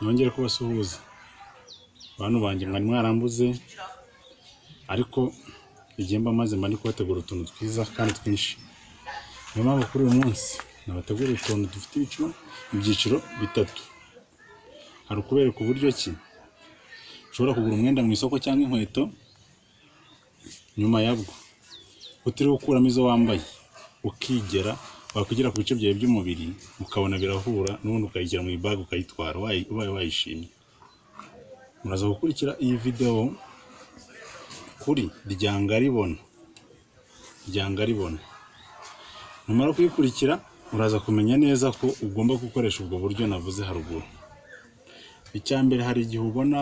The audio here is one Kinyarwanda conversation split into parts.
nongere kubasuhuza bantu banjye mwari mwarambuze ariko igihe mba maze mba ndi kubategura utuntu twiza kandi twinshi niyo mpamvu kuri uyu munsi nabateguriye utuntu dufite ibiciro ibyiciro bitatu hari ukubereka uburyo ki ushobora kugura umwenda mu isoko cyangwa inkweto nyuma yabwo utiriwe ukuramo izo wambaye ukigera wakwigira ku bice byawe by'umubiri ukabona birahura n'ubundi ukayigira mu ibage ukayitwara ubaye wayishimye muraza gukurikira iyi videwo kuri ryangaribona ryangaribona numara kuyikurikira uraza kumenya neza ko ugomba gukoresha ubwo buryo navuze haruguru icya mbere hari igihe ubona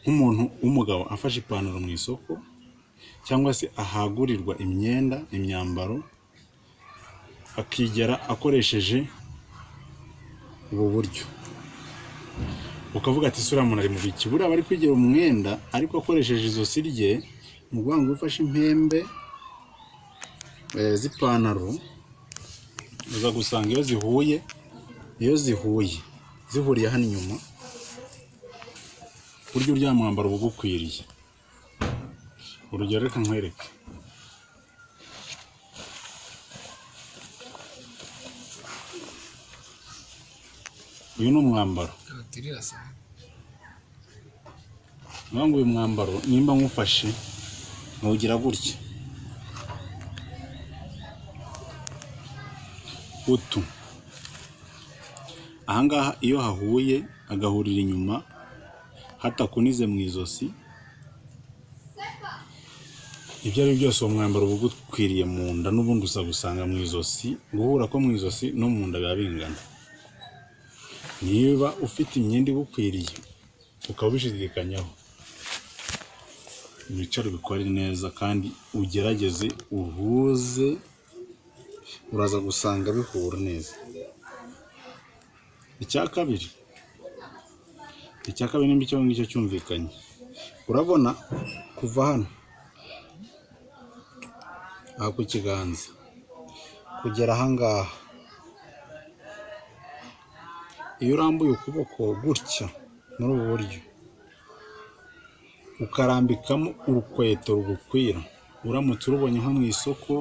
nk'umuntu w'umugabo afashe ipantaro mu isoko cyangwa se ahagurirwa imyenda imyambaro akigera akoresheje ubu buryo ukavuga ati isura muntu ari mu biki buriya aba ari kwigira umwenda ariko akoresheje izosi rye ni ukuvuga ngo ufashe impembe z'ipantaro uza gusanga iyo zihuye iyo zihuye zihuriye hano inyuma burya uryama mwambaro bugukwiriye urugero reka nkwereke uyu ni umwambaro niba ngo uyu mwambaro nimba nk'ufashe ntugira gutya utu ahangaha iyo hahuye agahurira inyuma hatakunize mu izosi ibyo ari byo byose uwo mwambaro uba ugukwiriye mu nda n'ubundi usa gusanga mu izosi guhura ko mu izosi no mu nda biba bingana niba ufite imyenda igukwiriye ukaba ubishidikanyaho ibicaro bikore neza kandi ugerageze uhuze uraza gusanga bihura neza icya kabiri icya kabiri nimba icyo ngicyo cyumvikanye urabona kuva hano aha ku kiganza kugera ahangaha iyo urambuye ukuboko gutya muri ubu buryo ukarambikamo urukweto rugukwira uramutse urubonye nko mu isoko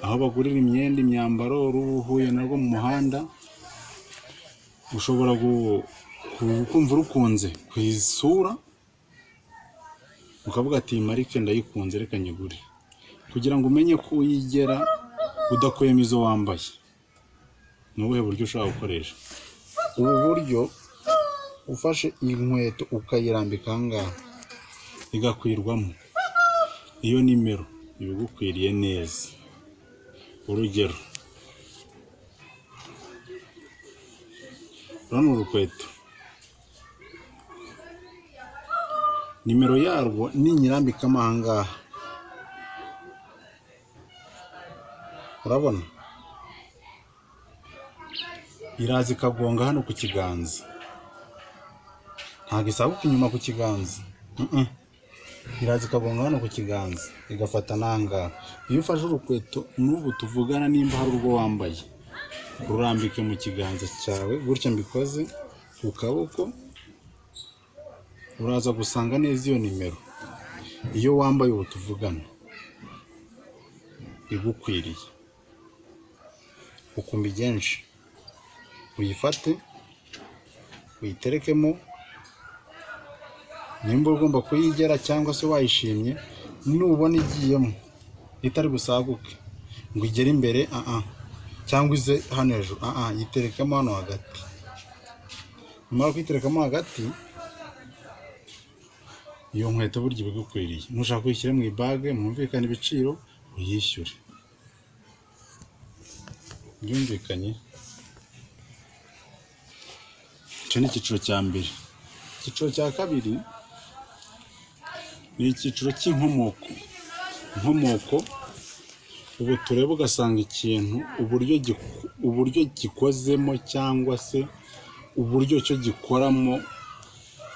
aho bagurira imyenda imyambaro ruhuye narwo mu muhanda ushobora kumva urukunze ku isura ukavuga ati iyi marike ndayikunze reka nyigure kugira ngo umenye ko uyigera udakuyemo izo wambaye ni ubuhe buryo ushobora gukoresha ubu buryo ufashe iyi nkweto ukayirambika ahangaha igakwirwamo iyo nimero ibigukwiriye neza urugero runo urukweto nimero yarwo ninyirambikamo ahangaha urabona iraza ikagonga hano ku kiganza ntabwo isabuka inyuma ku kiganza iraza ikagonga hano ku kiganza igafata n'ahangaha iyo ufashe urukweto n'ubu tuvugana nimba hari urwo wambaye urambike mu kiganza cyawe gutya mbikoze ku kaboko uraza gusanga neza iyo nimero iyo wambaye ubu tuvugana igukwiriye ukumbi byinshi uyifate uyiterekemo nimba ugomba kuyigera cyangwa se wayishimye nubona igiyemo itari busaguke ngo igere imbere aha cyangwa ize hano hejuru aha yiterekamo hano hagati nyuma kuyiterekamo hagati iyo nkweto burya ibigukwiriye nushaka kuyishyira mu ibage mwumvikane ibiciro uyishyure byumvikanye icyo ni icyiciro cya mbere icyiciro cya kabiri ni icyiciro cy'inkomoko inkomoko ubu tureba ugasanga ikintu uburyo gikozemo cyangwa se uburyo cyo gikoramo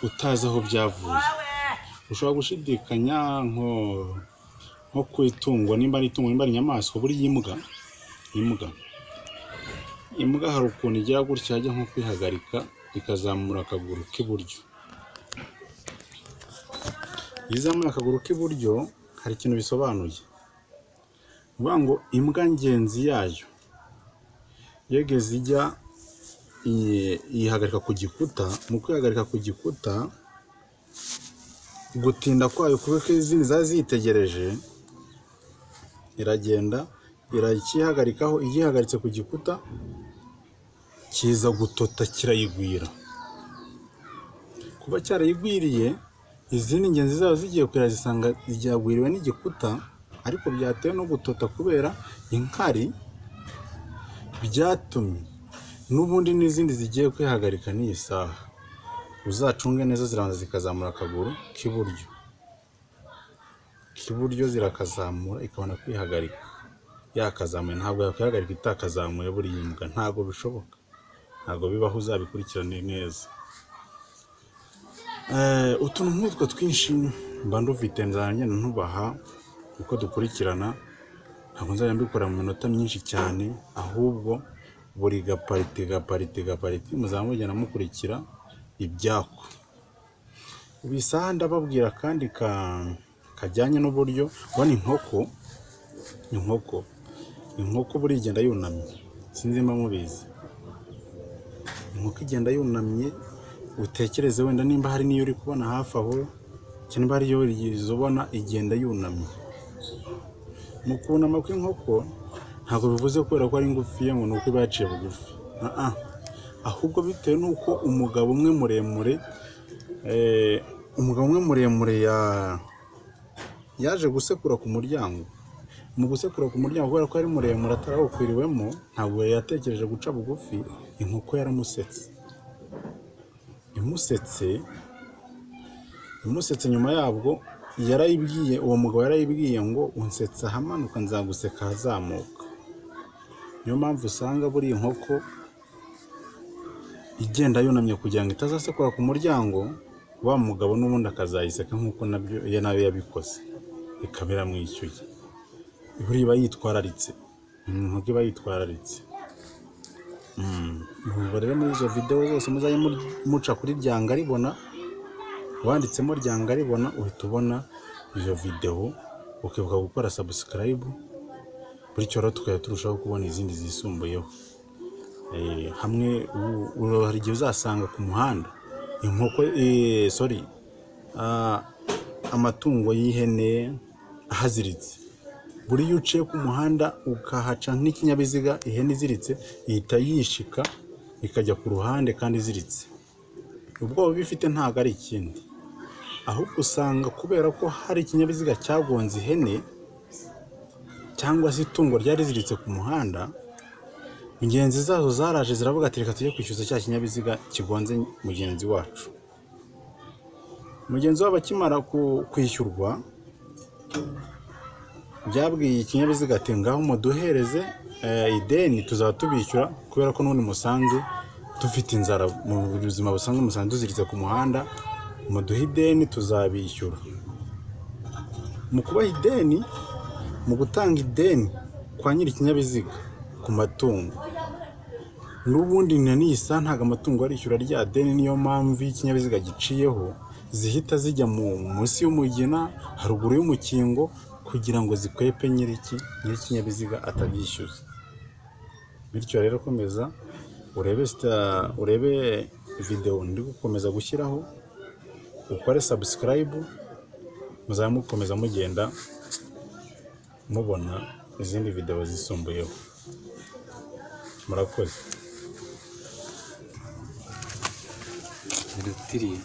utazi aho byavuye ushobora gushidikanya nko ku itungo nimba ari itungo nimba ari inyamaswa buriya imbwa imbwa imbwa hari ukuntu igira gutya hajya nko kwihagarika ikazamura akaguru k'iburyo iyo izamuye akaguru k'iburyo hari ikintu bisobanuye ni ukuvuga ngo imbwa ngenzi yayo yegeze ijya iyi- yihagarika ku gikuta mu kwihagarika ku gikuta gutinda kwayo kuko izindi zari ziyitegereje iragenda irakihagarikaho igihagaritse ku gikuta kiza gutota kirayigwira kuba cyarayigwiriye izindi ngenzi zayo zigiye kurira zisanga ryagwiriwe n'igikuta ariko byatewe no gutota kubera inkari byatumye n'ubundi n'izindi zigiye kwihagarika n'iyi saha uzacunge neza zirabanza zikazamura akaguru k'iburyo k'iburyo zirakazamura ikabona kwihagarika yakazamuye ntabwo yakwihagarika itakazamuye buriya imbwa ntabwo bishoboka ntabwo bibaho uzabikurikirane neza Eh, utuntu nk'utwo twinshi mba ndufite nzajya ntubaha uko dukurikirana ntabwo nzajya mbikora mu minota myinshi cyane ahubwo buri gaparite gaparite gaparite muzaba mugenda mukurikira ibyako bisaha ndababwira kandi ka kajyanye n'uburyo ubona inkoko inkoko inkoko buriya igenda yunamye sinzi niba mubizi inkoko igenda yunamye utekereze wenda nimba hari n'iyo uri kubona hafi aho cyangwa hari iyo wigeze ubona igenda yunamye mu kunama kw'inkoko ntabwo bivuze kubera ko ari ngufiya ngo ni uko iba yaciye bugufi Ah, ah. ahubwo bitewe n'uko umugabo umwe muremure eh, umugabo umwe muremure ya- yaje gusekura ku muryango mu gusekura ku muryango kubera ko ari muremure atarawukwiriwemo ntabwo yatekereje guca bugufi inkoko yaramusetse imusetse imusetse nyuma yabwo yarayibwiye uwo mugabo yarayibwiye ngo unsetsa ahamanuka nzaguseka ahazamuka niyo mpamvu usanga buriya inkoko igenda yunamye kugira ngo itazasekura ku muryango wa mugabo n'ubundi akazayiseka nk'uko nabyo iyo nayo yabikoze ikaba iramwishyuye buriya iba yitwararitse ni inkoko iba yitwararitse Muva rero muri izo videwo zose muzajye mu- muca kuri ryanga ribona wanditsemo ryanga ribona uhita ubona izo videwo ukibuka gukora sabusikarayibu bityo rero tukajya turushaho kubona izindi zisumbuyeho Eh, hamwe u- u- hari igihe uzasanga ku muhanda inkoko eh, sorry ah, amatungo y'ihene ahaziritse buri iyo uciye ku muhanda ukahaca nk'ikinyabiziga ihene iziritse ihita yishika ikajya ku ruhande kandi iziritse ubwoba iba ifite ntabwo ari ikindi ahubwo usanga kubera ko hari ikinyabiziga cyagonze ihene cyangwa se itungo ryari riziritse ku muhanda ingenzi zazo zaraje ziravuga ati reka tujye kwishyuza cya kinyabiziga kigonze mugenzi wacu mugenzi wabo akimara ku- kwishyurwa byabwiye ikinyabiziga ati ngaho muduhereze eh, ideni tuzaba tubishyura kubera ko n'ubundi musanze dufite inzara mu buzima busanzwe musanze tuziritse ku muhanda muduhe ideni tuzabishyura mu kubaha ideni mu gutanga ideni kwa nyiri ikinyabiziga ku matungo n'ubundi na nisa ntabwo amatungo arishyura rya deni niyo mpamvu iyo ikinyabiziga giciyeho zihita zijya mu munsi y'umugina haruguru y'umukingo kugira ngo zikwepe nyiriki nyir'ikinyabiziga atabyishyuza bityo rero komeza urebe sita- urebe videwo ndi gukomeza gushyiraho ukore sabusikarayibu muzaba mukomeza mugenda mubona izindi videwo zisumbuyeho murakoze Dutiriye.